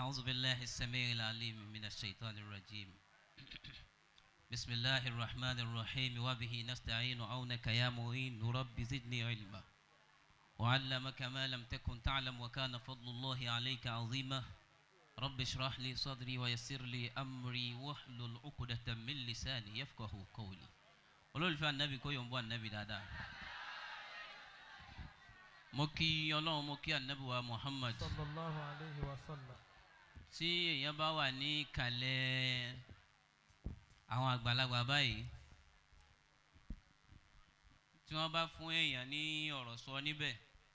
أعوذ بالله السميع العليم من الشيطان الرجيم بسم الله الرحمن الرحيم وبه نستعين عونك يا معين رب زدني علما وعلمك ما لم تكن تعلم وكان فضل الله عليك عظيما رب اشرح لي صدري ويسر لي أمري واحلل عقدة من لساني يفقه قولي olólùfẹ́ anabi kó yọ̀ǹbọ̀ anabi dáadáa mo kí ọlọ́run mo kí anabi wa muhammad sallallahu alayhi wa sallam. tí èèyàn bá wà ní ìkàlẹ̀ àwọn àgbàlagbà báyìí tí wọ́n bá fún èèyàn ní ọ̀rọ̀ sọ níbẹ̀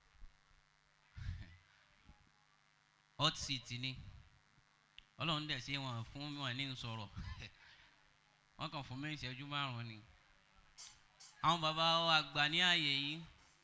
hot seat ni ọlọ́run dẹ̀ ṣe wọn fún wọn ní sọ̀rọ̀ wọ́n kàn fún mi ìṣẹ́jú márùn-ún ni àwọn bàbá wa àgbà ní ààyè yìí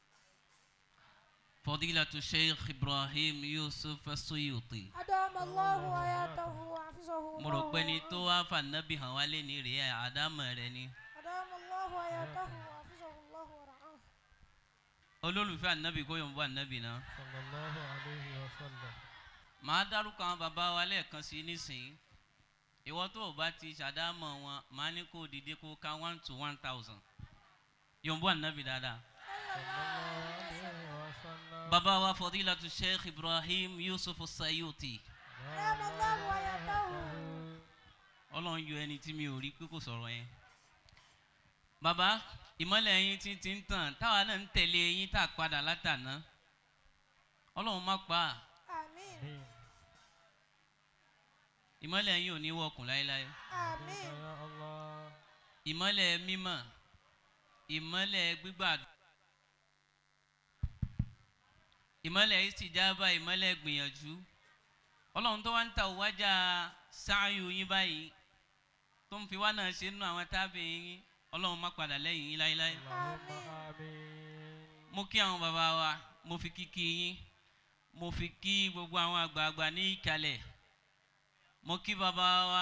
fọdílàtú sheikh ibrahim yusuf suyuti أدام الله حياته وحفظه mo rò pé ní الله tó wá fànábì hàn wá lé ní rèé àdámọ̀ rẹ ni أدام الله حياته وحفظه الله ورعاه olólùfẹ́ ànábì kó yọ̀ǹbọ̀ ànábì náà sallallahu alayhi wa sallam. màá dárúkọ àwọn bàbá wa lẹ́ẹ̀kan sí nísìnyí ìwọ tó o bá ti ṣàdámọ̀ wọn màá ní kó dìde kó ká one to one thousand yọ̀ǹbọ̀ ànábì dáadáa. sallallahu alayhi wa sallam. bàbá wa fọdílàtú sheikh ibrahim yusuf sayuti أدام الله حياته ọlọ́run yọ ẹni tí mi ò rí pé kò sọ̀rọ̀ yẹn. bàbá ìmọ̀lẹ̀ yín ti ti ń tàn táwa náà ń tẹ̀lé yín tá a padà látàná ọlọ́run má pa á آمين ìmọ̀lẹ̀ yín ò ní wọ̀kùn láéláé آمين ya allah. ìmọ̀lẹ̀ mímọ̀ ìmọ̀lẹ̀ gbígbà ìmọ̀lẹ̀ ìsìjábà ìmọ̀lẹ̀ gbìyànjú ọlọ́run tó wá ń ta òwájà sáàyù yín báyìí tó ń fi wá náà ṣe nínú àwọn tábìlì yín ọlọ́run má padà lẹ́yìn yín láéláé allahumma amin. mo kí àwọn bàbá wa mo fi kíkí yín mo fi kí gbogbo àwọn àgbààgbà ní ìkàlẹ̀ mo kí bàbá wa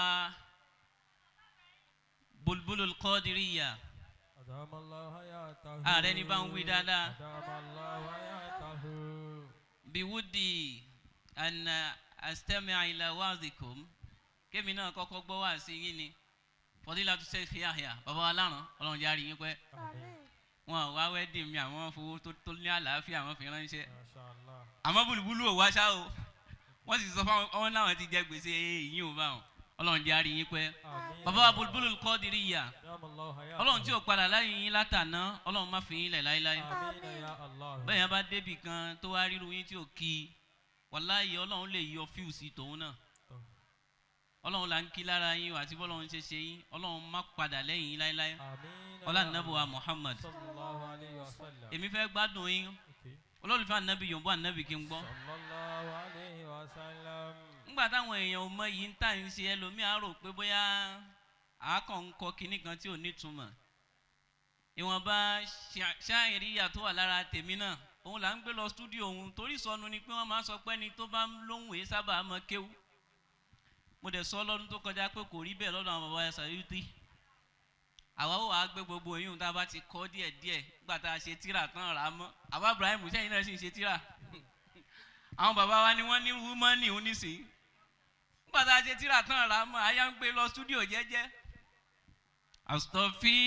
bulbulul kọ́dìríyà أدام الله حياته ààrẹ ní bá ń wí dáadáa أدام الله حياته biwudi ana astami'a ila wazikum kémi náà kọ́kọ́ gbọ́ wá sí yín ni fọdílà tó ṣe fi àyà bàbá wa láràn ọlọ́run járe yín pẹ́ آمين wọn wá wẹ́dì mi àwọn fowó tó tó ní àlàáfíà àwọn fi ránṣẹ́ ما شاء الله àmọ́ búlúbúlú ò wá ṣá o wọ́n sì sọ fún àwọn náà ti jẹ gbèsè yín ò bá wọn ọlọ́run járe yín pẹ́ آمين bàbá wa búlúbúlù kọ́dìríyà أدام الله حياته ọlọ́run tí ò padà láyé yín látàná ọlọ́run má fi yín lẹ̀ láéláé آمين يا الله bẹ́ẹ̀ yẹn bá débì kan tó wá ríru yín tí ò kí i wàláyé ọlọ́run lè yọ fíùsì tòun náà ọlọ́run là ń kí lára yín àti bọ́lọ́run ṣe ṣe yín ọlọ́run má padà lẹ́yìn yín láéláé آمين ọlá يا nàbọ̀ wa الله. muhammad صلى الله عليه وسلم èmi fẹ́ gbádùn yín Okay. olólùfẹ́ ànábì yòǹbó ànábì kí n gbọ́ صلى الله عليه وسلم ńgbà táwọn èèyàn ò mọ yìí ń tà ń ṣe ẹlòmíà rò pé bóyá àákàn ń kọ kinní kan tí ò nítumọ̀ ìwọ̀nba ṣá- ṣáìríyà tó wà lára tèmi náà òun là ń gbé lọ stúdíò òun torí sọnù ni pé wọ́n máa ń sọ pé ẹni tó bá ń lóhùn èé sábà mọ kéwú mo dẹ̀ sọ lọ́dún tó kọjá pé kò rí bẹ́ẹ̀ lọ́dọ̀ àwọn bàbá ẹ̀sà yìí tí àwa ó wàá gbé gbogbo oyún tá a bá ti kọ́ díẹ̀ díẹ̀ nígbà tá a ṣe tíra tán rà á mọ́ àbá ibrahim sẹ́yìn náà sì ń ṣe tíra àwọn bàbá wa ni wọ́n ní wúmọ́nì oníṣìí nígbà tá a ṣe tíra tán rà á mọ́ àyà ń gbé lọ stúdíò jẹ́jẹ́ àstọ́fí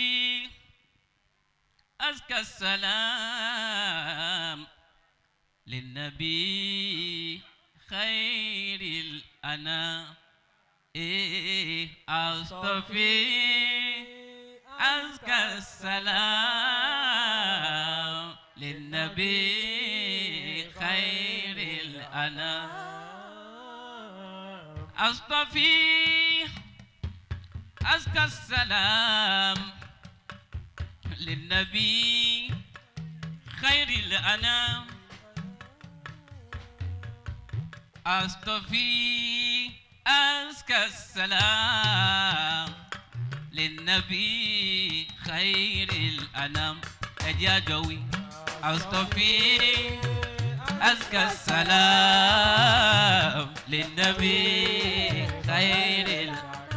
aska salam lẹ́nàbí khairil ana eh àstọ́fí aska salam lẹ́nàbí khairil ana. أصطفي أزكى السلام للنبي خير الأنام أصطفي أزكى السلام للنبي خير الأنام أجا جوي أصطفي أزكى السلام للنبي خير ال...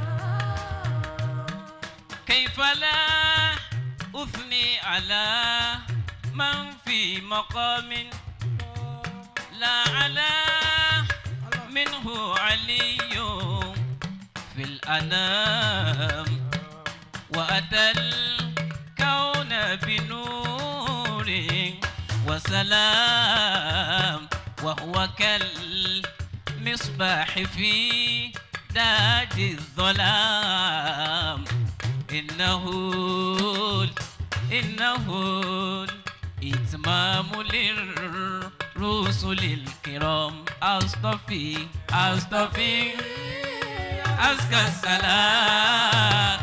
كيف لا أثني على من في مقام لا على منه علي في الأنام وأتى الكون بنور وسلام وهو كالمصباح في داج الظلام إنه إنه إتمام للرسل الكرام أصطفي أصطفي أزكى السلام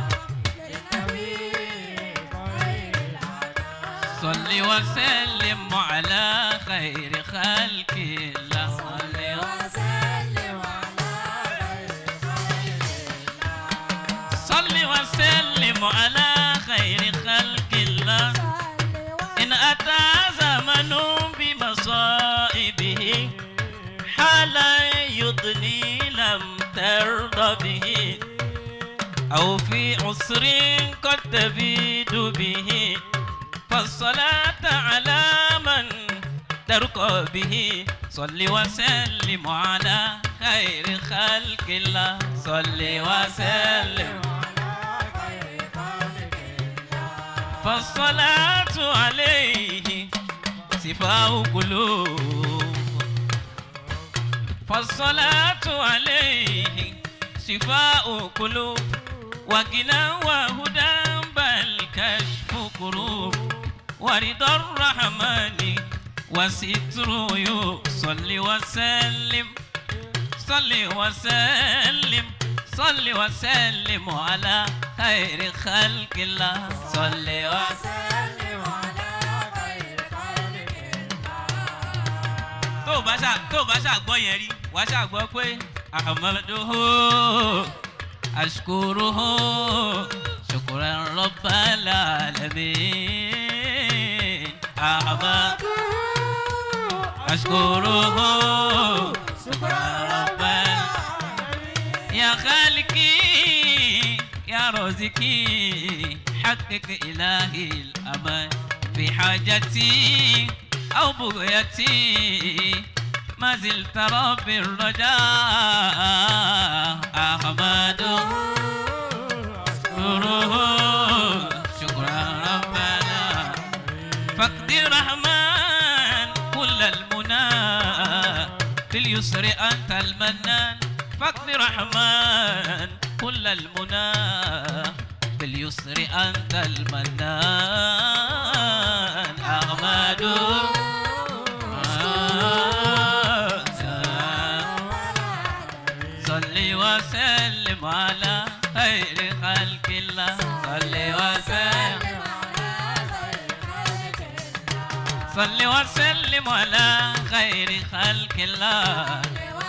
صل وسلم على خير خلق الله صل صل وسلم على خير خلق الله إن أتى زمن بمصائبه حالا يضني لم ترضى به أو في عسر قد تبيد به فالصلاة على من ترقى به صل وسلم على خير خلق الله صل وسلم فالصلاة عليه شفاء قلوب فالصلاة عليه شفاء قلوب وغنى وهدى بل كشف كروب ورضا الرحمن وستر صل وسلم صل وسلم صل وسلم على خير خلق الله صل وسلم tó o bá ṣà tó o bá ṣàgbọ́ yẹn rí wàá ṣàgbọ́ pé ahmaduhu ashkuruhu shukran rabbal alamin ahmad ashkuruhu shukran rabbal يا خالقي يا رازقي حقق إلهي الأمان في حاجتي أو بغيتي ما زلت رب الرجاء أحمد شكره شكرا ربنا فاقدر رحمن كل المنى باليسر أنت المنان فاقدر رحمن كل المنى باليسر أنت المنان أحمد صل وسلم على خير خلق الله صل وسلم صل وسلم على خير خلق الله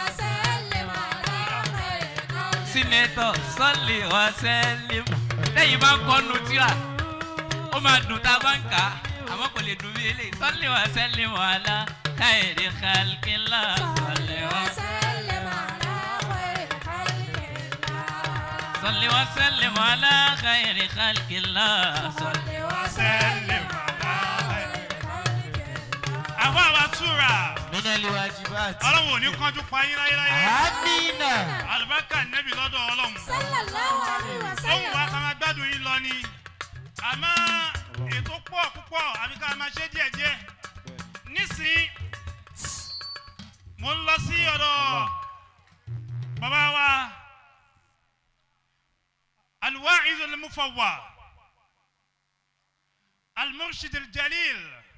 sínétọ̀ sọ́ọ̀lì wá sẹ́lẹ̀m lẹ́yìn bá ń kọ́nu tíra ó máa dùn tá a bá ń kà á àmọ́ kò lè dùn bí eléyìí sọ́ọ̀lì wá sẹ́lẹ̀m wàhálà káyèrè kálkínlá sọ́ọ̀lì wá sọ́ọ̀lì wá sẹ́lẹ̀m wàhálà káyèrè kálkínlá sọ́ọ̀lì wá sẹ́lẹ̀m àwọn àwa túra minali wajibat. ọlọ́run ò ní kánjú pa yín láyéláyé amina. àlùbákà nẹ́bí lọ́dọ̀ ọlọ́run sallallahu alaihi ohun wa wasallam ká máa gbádùn yín lọ ni àmọ́ ètò pọ̀ púpọ̀ àbí ká máa ṣe díẹ̀díẹ̀ nísìnyí mo ń lọ sí ọ̀dọ̀ bàbá wa alwa'iz al-mufawwa al-murshid al-jalil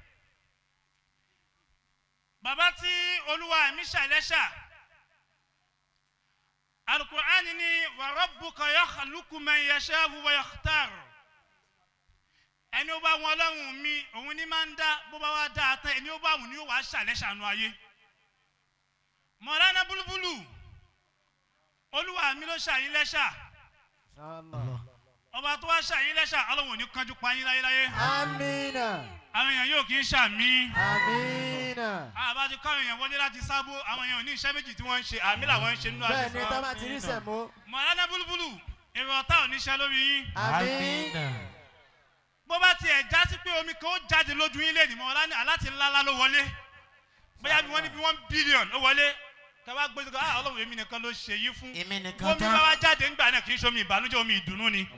bàbá tí olúwa mi ṣàlẹ́ṣà alukur'ani ni wa rabbuka yakhluqu man yasha'u wa yakhtar ẹni ó bá wọn ọlọ́run mi òun ní máa ń dá bó bá wá dá a tán ẹni ó bá wù ní ó wàá ṣàlẹ́ṣàánú ayé mọ̀lánà búlúbúlù olúwa mi ló ṣàyín lẹ́ṣà ọba tó wá ṣàyín lẹ́ṣà ọlọ́run ò ní kánjú pa yín láyéláyé amina. àwọn èèyàn yóò kì í ṣàmì amina. àbájú káwọn èèyàn wọlé láti sábó àwọn èèyàn ò ní iṣẹ́ méjì tí wọ́n ń ṣe àmì làwọn ń ṣe nínú bẹ́ẹ̀ àṣẹ ni tó bá ti rí sẹ̀mó. mọ̀lánà búlúbúlù èrò ọ̀tá ò ní ṣe lórí yín amina. bó bá tiẹ̀ já sí pé omi kan ó jáde lójú yín lẹ́nu mọ́ aláti ńláńlá ló wọlé bóyá bí wọ́n ní bí one billion ó wọlé kẹwàá gbé sọ́kà ah ọlọ́run èmi nìkan ló ṣe yí fún èmi nìkan omi bá tán wá jáde ńgbà náà kì í ṣomi ìbànújẹ́ omi ìdùnnú ni